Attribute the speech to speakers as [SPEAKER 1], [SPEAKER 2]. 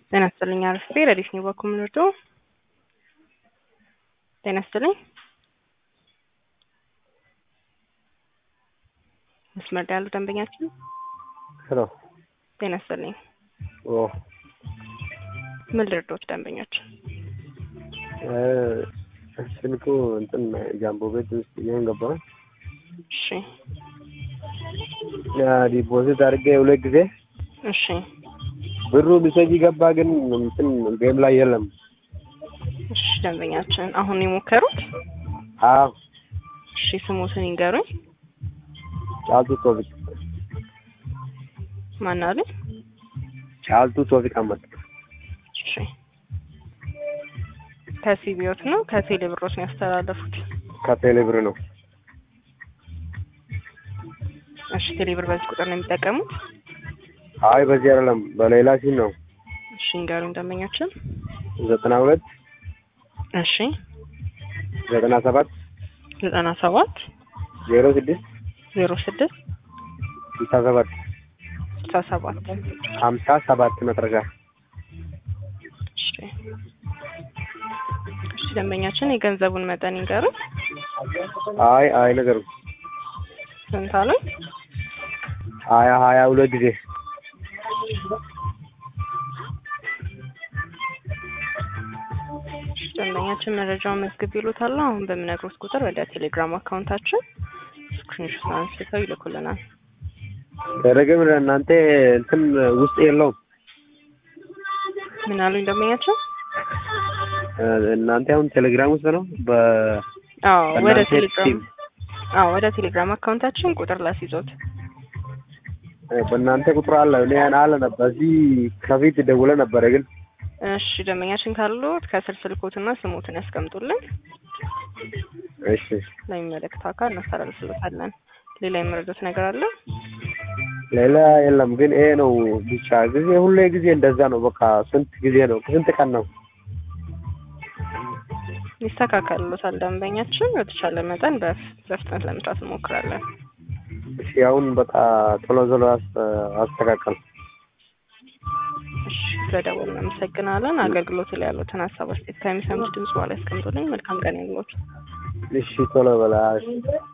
[SPEAKER 1] ጤና ይስጥልኝ አርፌ ረዲፍ ነው በኩል ምንርዶ ጤና ይስጥልኝ መስመር ላይ ያሉ ደንበኛችን
[SPEAKER 2] ሄሎ
[SPEAKER 1] ጤና ይስጥልኝ
[SPEAKER 2] ኦ
[SPEAKER 1] ምን ልርዶት ደንበኞች
[SPEAKER 2] ስልኩ እንትን ጃምቦ ቤት ውስጥ ይሄን ገባ
[SPEAKER 1] እሺ
[SPEAKER 2] ዲፖዚት አድርጌ ሁለት ጊዜ
[SPEAKER 1] እሺ
[SPEAKER 2] ብሩ ቢሰጅ ገባ፣ ግን እንትን ጌም ላይ የለም።
[SPEAKER 1] እሺ ደንበኛችን አሁን የሞከሩት
[SPEAKER 2] አዎ
[SPEAKER 1] እሺ ስሙትን ይንገሩኝ
[SPEAKER 2] ጫልቱ ቶፊቅ
[SPEAKER 1] ማን አሉ
[SPEAKER 2] ጫልቱ ቶፊቅ አመድ
[SPEAKER 1] እሺ ከሲቢዮት ነው ከቴሌ ብሮት ነው ያስተላለፉት
[SPEAKER 2] ከቴሌ ብር ነው።
[SPEAKER 1] እሺ ቴሌ ብር በዚህ ቁጥር ነው የሚጠቀሙት
[SPEAKER 2] አይ በዚህ አይደለም በሌላ ሲም ነው።
[SPEAKER 1] እሺ ይንገሩኝ ደንበኛችን
[SPEAKER 2] ዘጠና ሁለት
[SPEAKER 1] እሺ
[SPEAKER 2] ዘጠና ሰባት
[SPEAKER 1] ዘጠና ሰባት
[SPEAKER 2] ዜሮ ስድስት
[SPEAKER 1] ዜሮ ስድስት
[SPEAKER 2] ስልሳ ሰባት
[SPEAKER 1] ስልሳ ሰባት
[SPEAKER 2] ሀምሳ ሰባት መጨረሻ
[SPEAKER 1] እሺ እሺ ደንበኛችን የገንዘቡን መጠን ይንገሩኝ
[SPEAKER 2] አይ አይ ነገሩ
[SPEAKER 1] ስንት አሉኝ
[SPEAKER 2] ሀያ ሀያ ሁለት ጊዜ
[SPEAKER 1] ደንበኛችን መረጃውን መዝግብ ይሉታል። አሁን በምነግሮት ቁጥር ወደ ቴሌግራም አካውንታችን ስክሪንሾት አንስተው ይልኩልናል።
[SPEAKER 2] ደረገም እናንተ እንትን ውስጥ የለውም
[SPEAKER 1] ምን አሉኝ ደንበኛችን?
[SPEAKER 2] እናንተ አሁን ቴሌግራም ውስጥ ነው። በ
[SPEAKER 1] አዎ ወደ
[SPEAKER 2] በእናንተ
[SPEAKER 1] ቴሌግራም
[SPEAKER 2] ሲም
[SPEAKER 1] አዎ ወደ ቴሌግራም አካውንታችን ቁጥር ላስይዞት።
[SPEAKER 2] በእናንተ ቁጥር አለ እኔ አለ ነበር በዚህ ከፊት ደውለ ነበረ ግን
[SPEAKER 1] እሺ ደንበኛችን ካሉት ከስር ስልኮትና ስሞትን ያስቀምጡልን።
[SPEAKER 2] እሺ
[SPEAKER 1] ለሚመለከተው አካል እናስተላልፍልታለን። ሌላ የመረዳት ነገር አለ?
[SPEAKER 2] ሌላ የለም ግን ይሄ ነው ብቻ ጊዜ ሁሌ ጊዜ እንደዛ ነው። በቃ ስንት ጊዜ ነው ስንት ቀን ነው?
[SPEAKER 1] ይስተካከልሎታል። ደንበኛችን በተቻለ መጠን በፍ- በፍጥነት ለመስራት እንሞክራለን።
[SPEAKER 2] እሺ አሁን በቃ ቶሎ ቶሎ አስ- አስተካከል።
[SPEAKER 1] እሺ ስለደወሉ እናመሰግናለን። አገልግሎት ላይ ያሉትን ሀሳብ አስተያየት ከሚሰሙት ድምጽ በኋላ ያስቀምጡልኝ። መልካም ቀን ይሁንልዎት።
[SPEAKER 2] እሺ ቶሎ በላ